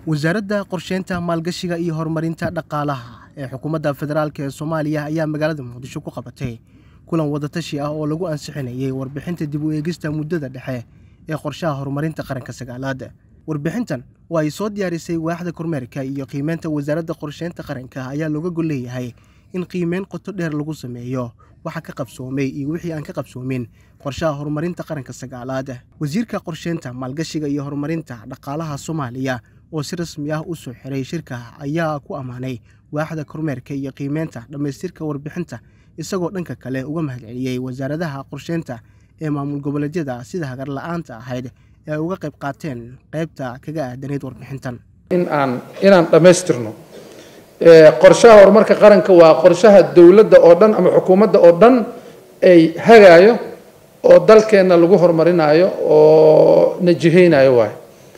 wasaaradda qorsheynta maalgashiga iyo horumarinta dhaqaalaha ee xukuumadda federaalk ee soomaaliya ayaa magaalada muqdisho ku qabatay kulan wadatashi ah oo lagu ansixinayay warbixinta dib u eegista muddada dhexe ee qorshaha horumarinta qaranka sagaalaad warbixintan oo ay soo diyaarisay waaxda kormeerka iyo qiimeynta wasaaradda qorsheynta qaranka ayaa looga gol leeyahay in qiimeyn qoto dheer lagu sameeyo waxa ka qabsoomay iyo wixii aan ka qabsoomin qorshaha horumarinta qaranka sagaalaad wasiirka qorsheynta maalgashiga iyo horumarinta dhaqaalaha soomaaliya oo si rasmi ah u soo xiray shirka ayaa ku ammaanay waaxda kormeerka iyo qiimeynta dhammaystirka warbixinta isagoo dhanka kale uga mahadceliyey wasaaradaha qorsheynta ee maamul goboleedyada sida hagar la-aanta ahayd ee ay uga qayb qaateen qaybta kaga aadanayd warbixintan in aan inaan dhammaystirno qorshaha horumarka qaranka waa qorshaha dowladda oo dhan ama xukuumadda oo dhan ay hagaayo oo dalkeenna lagu horumarinayo oo najihaynayo waayo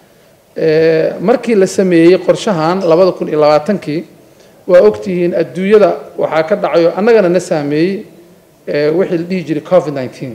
markii la sameeyey qorshahan labada kun iyo labaatankii waa ogtihiin adduunyada waxaa ka dhacayo annagana na saameeyey wixii la dhihi jiray covid nineteen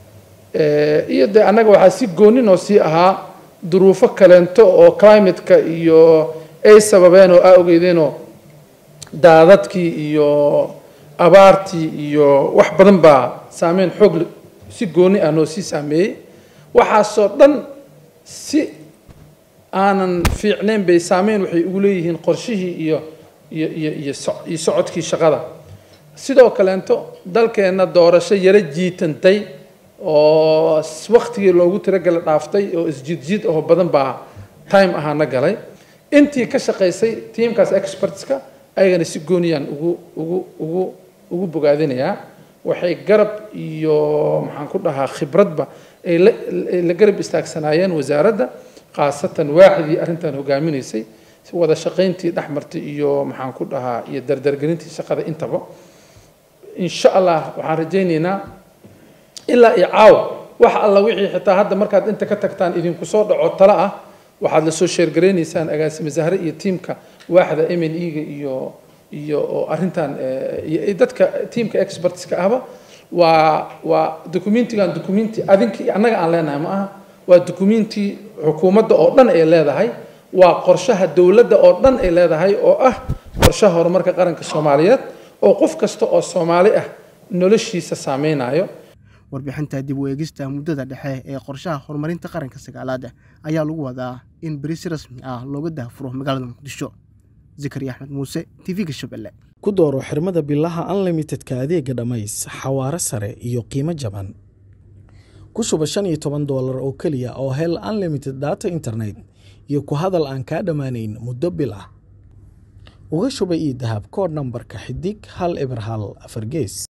iyo dee annaga waxaa si goonin oo sii ahaa duruufo kaleento oo climateka iyo ay sababeen oo aa ogeydeenoo daadadkii iyo abaartii iyo wax badan baa saameyn xoog si gooni ah noo sii saameeyey waxaasoo dhan si aanan fiicnayn bay saameyn waxay ugu leeyihiin qorshihii iyo iyo iyo iyo iyo socodkii shaqada sidoo kaleento dalkeenna doorasho yaro jiitantay oo waktigii loogu tiragala dhaaftay oo isjiidjiid oo badan baa time ahaana galay intii ka shaqaysay tiamkaas expertska ayagana si gooniyaan ugu ugu ugu ugu bogaadinayaa waxay garab iyo maxaan ku dhahaa khibradba ay la la garab istaagsanaayeen wasaaradda khaasatan waaxdii arrintan hogaaminaysay wada shaqayntii dhexmartay iyo maxaan ku dhahaa iyo dardargelintii shaqada intaba insha allah waxaan rajaynaynaa ilaa iyo caawa wax alla wixii xitaa hadda markaad inta ka tagtaan idinku soo dhaco talo ah waxaad lasoo sheergaraynaysaan agaasime zahre iyo tiimka waaxda m n e-ga iyo iyo oo arrintan iyo dadka tiimka expertska ahba waa waa documentigan documenti adinki annaga aan leenahay ma aha waa documenti xukuumadda oo dhan ay leedahay waa qorshaha dowladda oo dhan ay leedahay oo ah qorshaha horumarka qaranka soomaaliyeed oo qof kasta oo soomaali ah noloshiisa saameynayo warbixinta dib u eegista muddada dhexe ee qorshaha horumarinta qaranka sagaalaad ayaa lagu wadaa in beri si rasmi ah looga daafuro magaalada muqdisho zikari axmed muuse tv-ga shabeelle ku dooro xirmada bilaha unlimitedka adeega dhammays xawaaro sare iyo qiimo jaban ku shuba shan iyo toban doolar oo keliya oo hel unlimited data internet iyo ku hadal aan kaa dhammaanayn muddo bil ah uga shuba io dahab kood nambarka xidig hal eber hal afar gees